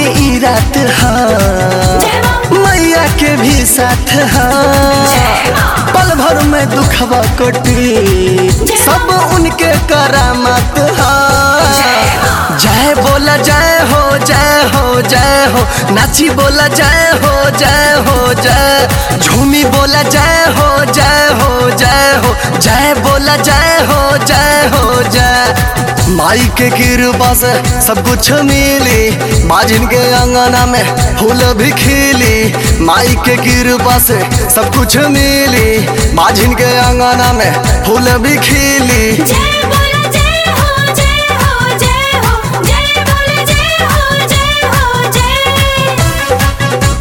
ई रात हाँ मैया के भी साथ हाँ पल भर में दुखवा कटी सब उनके करामत हाँ जय बोला जय हो जय हो जय हो नाची बोला जय हो जय हो जय झूमी बोला जय हो जय हो जय हो जय बोला जय हो जय हो जय माई के कृपा से सब कुछ मिली बाजिन के अंगना में फूल भी खिली माई के कृपा से सब कुछ मिली बाजिन के अंगना में फूल भी खिली जय बोला जय हो जय हो जय हो जय बोला जय हो जय हो जय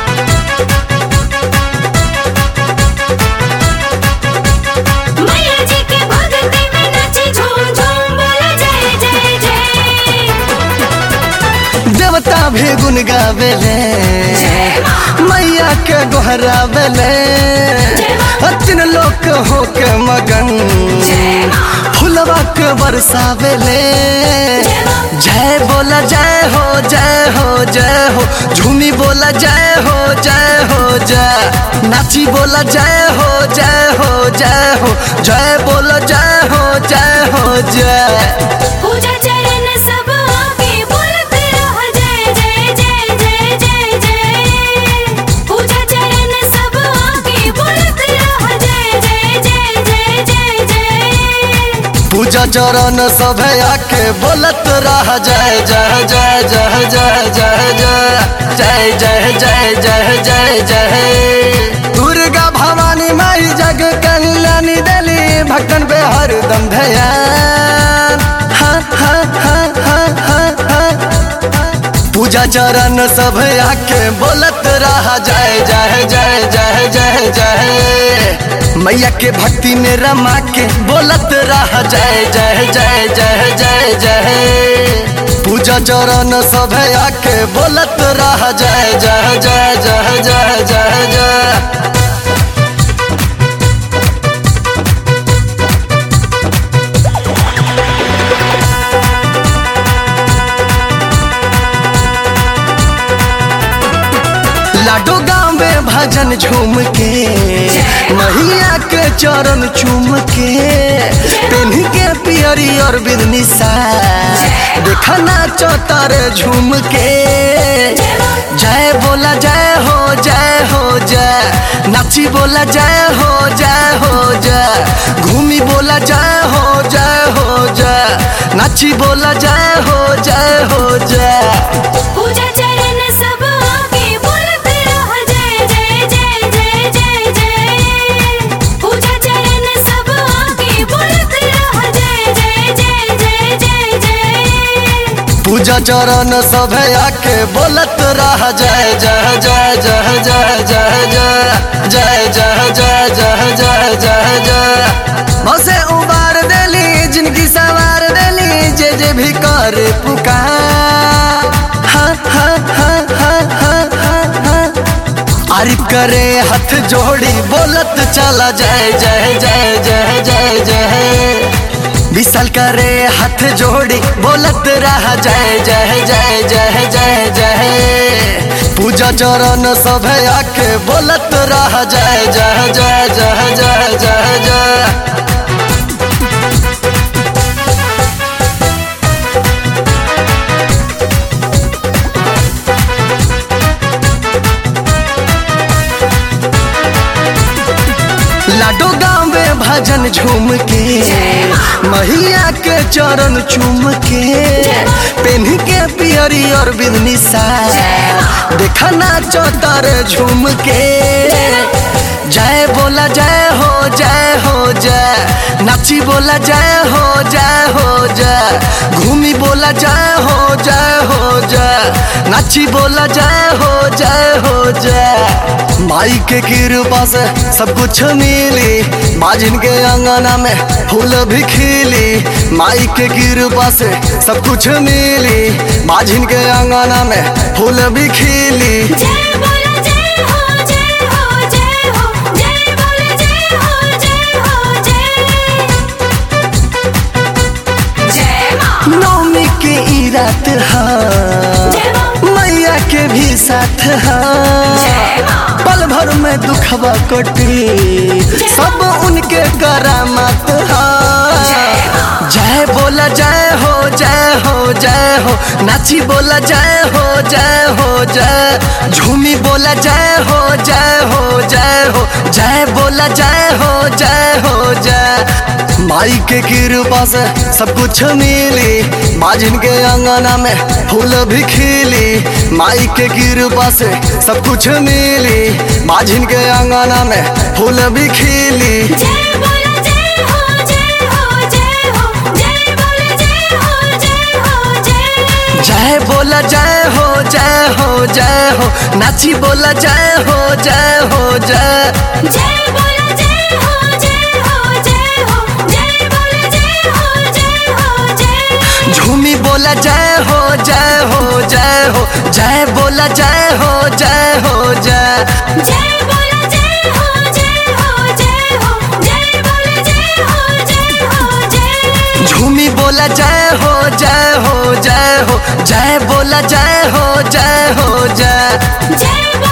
मैया जी के भक्ति में नाचे झूम झूम बोला जय जय जय देवता भी गुन गावेले मैया के गोहरावेले अतिन लोक हो के मगन फुलवा के बरसावेले जय बोला जय हो जय हो जय हो झूमी बोला जय हो जय हो जय नाची बोला जय हो जय हो जय हो जय बोला जय हो जय हो जय पूजा चरण सब आके बोलत रह जय जय जय जय जय जय पूजा चरण सब आके बोलत रह जय जय जय जय जय जय पूजा चरण सभे आके बोलत रह जय जय जय जय जय जय जय जय जय जय जय जय जय दुर्गा भवानी माई जग कल्याणी देली भक्तन पे हरदम ध्यान हाँ हाँ हाँ हाँ हाँ हाँ पूजा चरण सब आके बोलत रहा जय जय जय जय जय जय मैया के भक्ति में रमा के बोलत रहा जय जय जय जय जय जय पूजा चरण सब आके बोलत रहा जय जय जय जय जय जय जय लाडो गाँव में भजन झूम के मैया के चरण चूम के पेन के पियरी और बिदनी सा देखा नाचो तारे झूम के जय बोला जय हो जय हो जय नाची बोला जय हो जय हो जय घूमी बोला जय हो जय हो जय नाची बोला जय हो जय हो जय पूजा चरण सब आके बोलत रह जय जय जय जय जय जय पूजा चरण सब आके बोलत रह जय जय जय जय जय जय पूजा चरण सब आके बोलत रह जय जय जय जय जय जय जय जय जय जय जय जय जय बसे उबार देली जिनकी सवार देली जे जे भी कर पुकार हाँ हाँ हाँ हाँ हाँ हाँ हाँ आरिफ करे हाथ जोड़ी बोलत चला जय जय जय जय जय जय विशाल करे हाथ जोड़ी बोलत रहा जय जय जय जय जय जय पूजा चरण सब आके बोलत रहा जय जय जय जय जय जय जय लाडो गाँव में भजन झूम के मैया के चरण चूम के पेन के पियरी और बिदनी सा देखा नाचो तारे झूम के जय बोला जय हो जय हो जय नाची बोला जय हो जय हो जय घूमी बोला जय हो जय हो जय नाची बोला जय हो जय हो जय माई के कृपा से सब कुछ मिली बाजिन के अंगना में फूल भी खिली माई के कृपा से सब कुछ मिली बाजिन के अंगना में फूल भी खिली जय बोला जय हो जय हो जय हो जय बोला जय हो जय हो जय जय मां नौमी के ई रात हाँ जय मां मैया साथ हाँ पल भर में दुखवा कटी सब उनके करामत हाँ जय बोला जय हो जय हो जय हो नाची बोला जय हो जय हो जय झूमी बोला जय हो जय हो जय हो जय बोला जय हो जय हो जय माई के कृपा से सब कुछ मिली बाजिन के अंगना में फूल भी खिली माई के कृपा से सब कुछ मिली बाजिन के अंगना में फूल भी खिली जय बोला जय हो जय हो जय हो जय बोला जय हो जय हो जय जय बोला जय हो जय हो जय हो नाची बोला जय हो जय हो जय जय बोला जय हो जय हो जय हो जय बोला जय हो जय हो जय झूमी बोला जय हो जय हो जय हो जय बोला जय हो जय हो जय जय बोला जय हो जय हो जय हो जय बोला जय हो जय हो जय झूमी बोला जय हो जय हो जय हो जय बोला जय हो जय हो जय जय